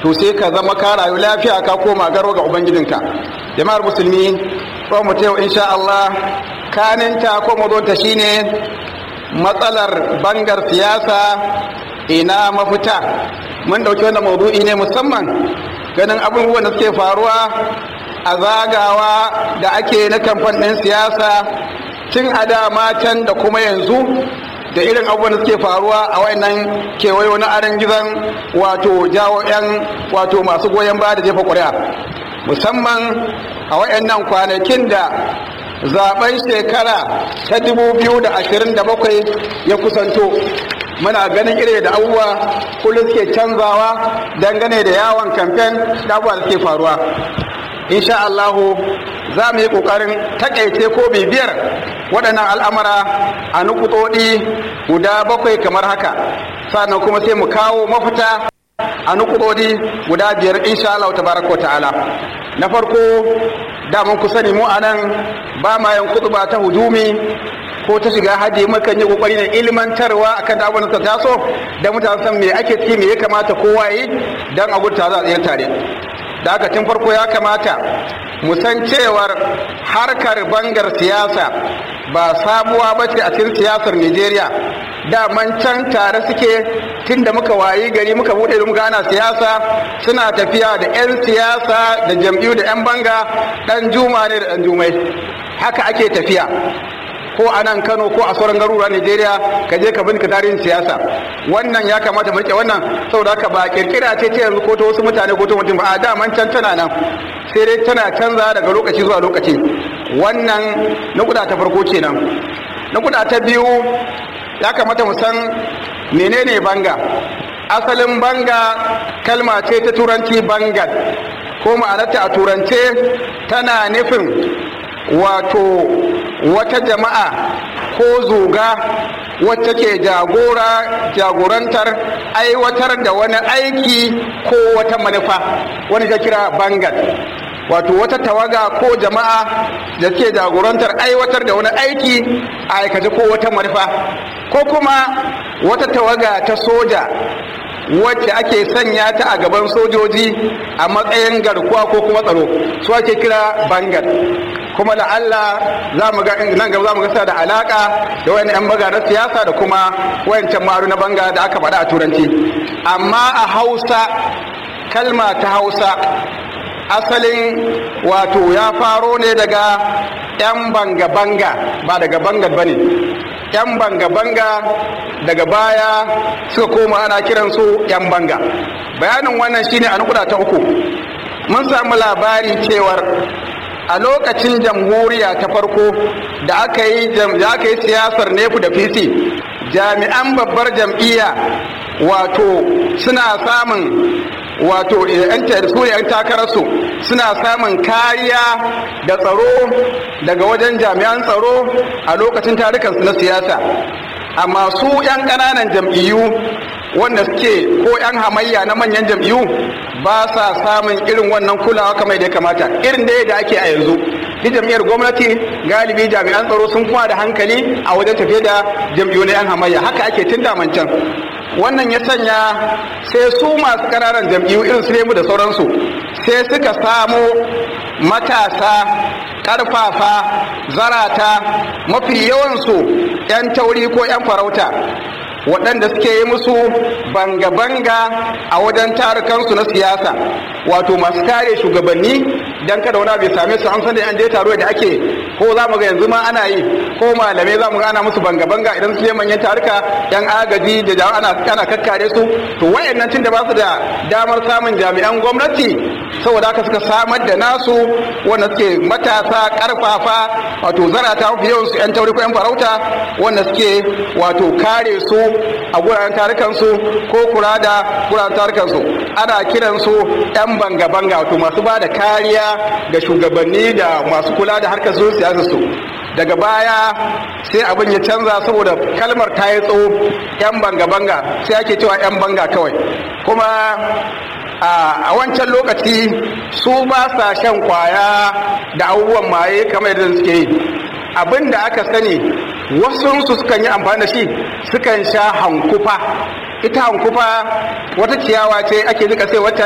to sai ka zama ka rayu lafiya ka koma garo ga ubangijinka jama'ar musulmi ko mu ta insha Allah kaninta ko mazonta shine matsalar bangar siyasa ina mafita mun dauki wannan maudu'i ne musamman ganin abubuwan da suke faruwa a zagawa da ake na kamfan ɗin siyasa tun a dama can da kuma yanzu da irin abubuwan da suke faruwa a wayannan kewayo na aran gizon wato jawo 'yan wato masu goyon baya da jefa ƙuri'a musamman a wayannan kwanakin da zaben shekara ta 2027 ya kusanto muna ganin ire da abubuwa kullum suke canzawa dangane da yawon kamfen da abubuwa da suke faruwa insha Allahu za mu yi ƙoƙarin takaice ko bibiyar waɗannan al'amara a nukutodi guda bakwai kamar haka sannan kuma sai mu kawo mafita a nukutodi guda biyar insha Allah tabaraka wa ta'ala na farko daman ku sani mu a nan ba ma yin kutuba ta hujumi ko ta shiga hadi mukan yi kokari na ilmantarwa akan da abubuwan da taso da mutane san me ake ciki me ya kamata kowa yi dan a gudta za a tsayar tare da haka tun farko ya kamata mu san cewar harkar bangar siyasa ba sabuwa ba ce a cikin siyasar Najeriya daman can tare suke tun da muka wayi gari muka buɗe da muka ana siyasa suna tafiya da 'yan siyasa da jam'iyyu da 'yan banga ɗan juma ne da ɗan jumai haka ake tafiya ko a nan kano ko a sauran garuruwa nigeria ka je ka bincika tarihin siyasa wannan ya kamata mu rike wannan saboda haka ba kirkira ce ce yanzu ko ta wasu mutane ko ta mutum ba a daman can tana nan sai dai tana canza daga lokaci zuwa lokaci wannan nukuda ta farko kenan nukuda ta biyu ya kamata mu san menene banga asalin banga kalma ce ta turanci bangal ko ma'anarta a turance tana nufin wato wata jama'a ko zuga wacce ke jagora jagorantar aiwatar da wani aiki ko wata manufa wani ta kira bangal wato wata tawaga ko jama'a da ke jagorantar aiwatar da wani aiki a aikace ko wata manufa ko kuma wata tawaga ta soja wacce ake sanya ta a gaban sojoji a matsayin garkuwa ko kuma tsaro su ake kira bangal kuma da Allah za mu ga nan gaba za mu ga da alaka da wani yan baga na siyasa da kuma wayancan maru na banga da aka faɗa a turanci amma a Hausa kalma ta Hausa asalin wato ya faro ne daga yan banga banga ba daga bangal bane yan banga banga daga baya suka koma ana kiransu yan banga bayanin wannan shine a nukuda ta uku mun samu labari cewar a lokacin jamhuriya ta farko da aka yi da aka yi siyasar nefu da fisi jami'an babbar jam'iyya wato suna samun wato yan su yan takararsu suna samun kariya da tsaro daga wajen jami'an tsaro a lokacin tarukansu na siyasa amma su yan ƙananan jam'iyyu wanda suke ko yan hamayya na manyan jam'iyyu ba sa samun irin wannan kulawa kamar da ya kamata irin da da ake a yanzu duk jam'iyyar gwamnati galibi jami'an tsaro sun kuma da hankali a wajen tafiye da jam'iyyu na yan hamayya haka ake tun damancan wannan ya sanya sai su masu ƙananan jam'iyyu irin su nemu da sauransu sai suka samo matasa ƙarfafa zarata mafi yawansu 'yan tauri ko 'yan farauta waɗanda suke yi musu banga-banga a wajen tarukansu na siyasa wato masu kare shugabanni don kada wani bai same su an san da an je taro da ake ko za mu ga yanzu ma ana yi ko malamai za mu ga ana musu banga-banga idan su je manyan taruka yan agaji da jama'a ana ana kakkare su to wayannan tun da ba su da damar samun jami'an gwamnati saboda haka suka samar da nasu wanda suke matasa karfafa wato zarata mafi yawan su yan tauri ko yan farauta wanda suke wato kare su a guraren tarukansu ko kura da guraren tarukansu ana kiransu 'yan banga-banga wato masu ba da kariya ga shugabanni da masu kula da harkar su siyasarsu daga baya sai abin ya canza saboda kalmar ta yi tsawo 'yan banga-banga sai ake cewa 'yan banga kawai kuma a wancan lokaci su ba sa shan kwaya da abubuwan maye kamar yadda suke yi abin da aka sani wasu su sukan yi amfani da shi sukan sha hankufa ita hankufa wata ciyawa ce ake nika sai wata